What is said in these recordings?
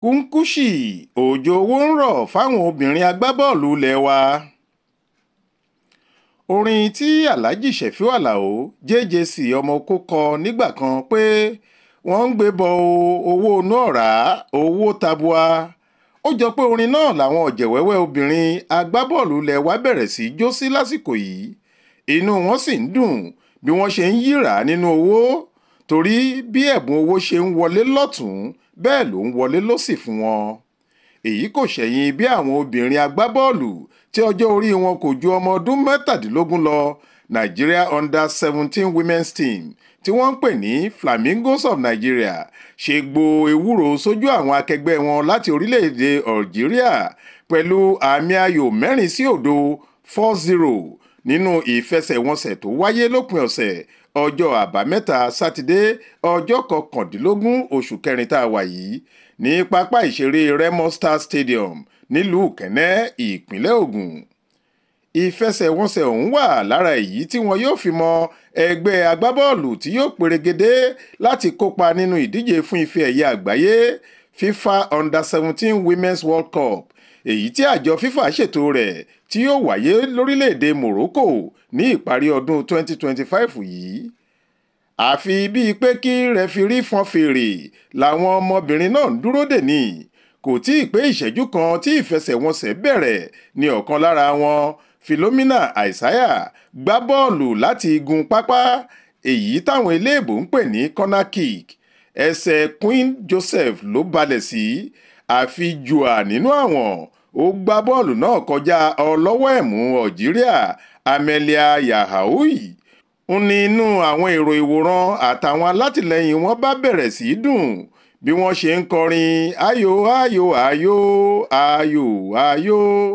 kúnkúṣì òjò owó ń rọ̀ fáwọn obìnrin agbábọ́ọ̀lù ilé wa orin tí alhaji sefiu alao jjc ọmọ oko kọ nígbà kan pé wọ́n ń gbé bọ owó inú ọ̀rá owó tabua ó jọ pé orin náà làwọn ọ̀jẹ̀wẹ́wẹ́ obìnrin agbábọ́ọ̀lù ilé wa bẹ̀rẹ̀ sí í jó sí lásìkò yìí inú wọn sì ń dùn bí wọ́n ṣe ń yíra nínú owó torí bí ẹ̀bùn owó ṣe ń wọlé lọ́tún bẹ́ẹ̀ ló ń wọlé lọ́sì fún wọn èyí kò ṣẹ̀yìn bí àwọn obìnrin agbábọ́ọ̀lù tí ọjọ́ orí wọn kò ju ọmọ ọdún mẹ́tàdínlógún lọ Nigeria under seventeen women's team tí wọ́n ń pè ní Flamingos of Nigeria ṣe gbo ewúro sójú àwọn akẹgbẹ́ wọn láti orílẹ̀-èdè Algeria pẹ̀lú àmì ayò mẹ́rin sí òdo four zero nínú ìfẹsẹ̀wọnsẹ̀ tó wáyé lópin ọ̀sẹ̀ ọjọ́ àbámẹ́ta sátidé ọjọ́ kọkàndínlógún oṣù kẹrin tá a wà yìí ní pápá ìṣeré Remo Star Stadium nílùú Kẹ́nẹ́ ìpínlẹ̀ Ògùn ìfẹsẹ̀wọnsẹ̀ ọ̀hún wà lára èyí tí wọn yóò fi mọ ẹgbẹ́ agbábọ́ọ̀lù tí yóò perégedé láti kópa nínú ìdíje fún ife ẹ̀yẹ àgbáyé FIFA Under seventeen Women's World Cup èyí tí àjọ FIFA ṣètò rẹ̀ tí yóò wáyé lórílẹ̀‐èdè Morocco ní ìparí ọdún 2025 yìí àfi bíi pé kí rẹfirí fọn fèrè làwọn ọmọbìnrin náà ń dúró dè ní kò tí ì pé ìṣẹ́jú kan tí ìfẹsẹ̀wọnsẹ̀ bẹ̀rẹ̀ ní ọ̀kan lára wọn Philomena Isaiah gbá bọ́ọ̀lù láti igun pápá èyí táwọn eléèbó ń pè ní corner kick ẹsẹ̀ Queen Joseph ló balẹ̀ sí àfi jùà nínú àwọn ó gbá bọ́ọ̀lù náà kọjá ọlọ́wọ́ ẹ̀mú Algeria Amelia Yahaoui ń ní inú àwọn èrò ìwòran àtàwọn alátìlẹyìn wọn bá bẹ̀rẹ̀ sí í dùn bí wọ́n ṣe ń kọrin ayò ayò ayò ayò ayò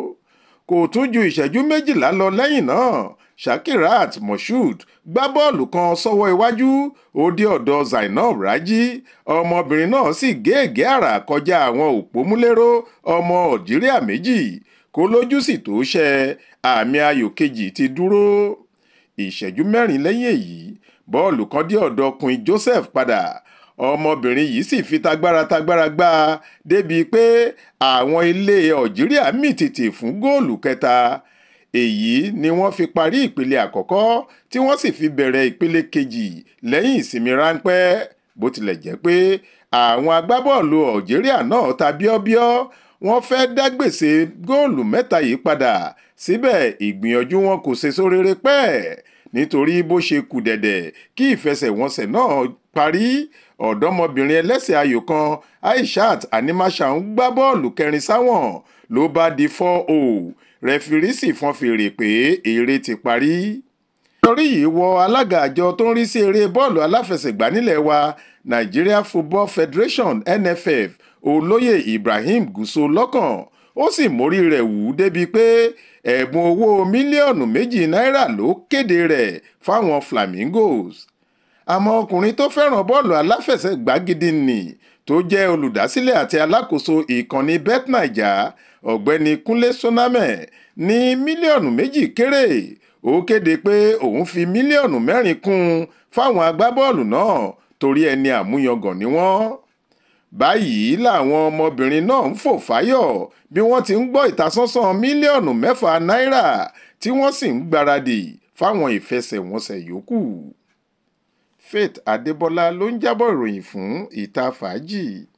kò tún ju ìṣẹ́jú méjìlá lọ lẹ́yìn náà Shakirat Moshood gbá bọ́ọ̀lù kan sọ́wọ́ iwájú ó dé ọ̀dọ̀ Zainab Raji ọmọbìnrin náà sì géègé àrà kọjá àwọn òpómúléró ọmọ Algeria méjì kó lójú sì tó ṣẹ àmì ayò kejì ti dúró ìṣẹ́jú mẹ́rin lẹ́yìn èyí bọ́ọ̀lù kan dé ọ̀dọ̀ Queen Joseph padà ọmọbìnrin yìí sì fi tagbára tagbára gbá a débi pé àwọn ilé Algeria mì tìtì fún góòlù kẹta èyí ni wọ́n fi parí ìpele àkọ́kọ́ tí wọ́n sì fi bẹ̀rẹ̀ ìpele kejì lẹ́yìn ìsinmi ráńpẹ́ bó tilẹ̀ jẹ́ pé àwọn agbábọ́ọ̀lù Algeria náà ta bíọ́bíọ́ wọ́n fẹ́ dá gbèsè góòlù mẹ́ta yìí padà síbẹ̀ ìgbìyànjú wọn kò ṣe sóréré pẹ́ẹ́ nítorí bó ṣe kù dẹ̀dẹ̀ kí ìfẹsẹ̀wọnsẹ̀ náà parí ọ̀dọ́mọbìnrin ẹlẹ́sẹ̀ ayò kan Aishat Animasha ń gbá bọ́ọ̀lù kẹrin sáwọn ló bá di 4-0 rẹfirí sì fọn fèrè pé eré ti parí. torí yìí wọ alága àjọ tó ń rí sí eré bọ́ọ̀lù aláfẹsẹ̀gbá nílẹ̀ wa Nigeria Football Federation NFF olóyè Ibrahim Gusau lọ́kàn ó sì mórí rẹ̀ wù ú débi pé ẹ̀bùn owó mílíọ̀nù méjì náírà ló kéde rẹ̀ fáwọn Flamingos àmọ́ ọkùnrin tó fẹ́ràn bọ́ọ̀lù aláfẹsẹ̀gbá gidi nì tó jẹ́ olùdásílẹ̀ àti alákòóso ìkànnì betnaija ọ̀gbẹ́ni kúnlé sonamẹ ní mílíọ̀nù méjì kéré ó kéde pé òun fi mílíọ̀nù mẹ́rin kún un fáwọn agbábọ́ọ̀lù náà torí ẹni àmúyangàn ni wọ́n báyìí làwọn ọmọbìnrin náà ń fò fáyọ̀ bí wọ́n ti ń gbọ́ ìtasánsan mílíọ̀nù mẹ́fà náírà tí wọ́n sì ń gbáradì fáwọn ìfẹsẹ̀wọnsẹ̀ yòókù. Faith Adébọlá ló ń jábọ̀ ìròyìn fún ìta fàájì.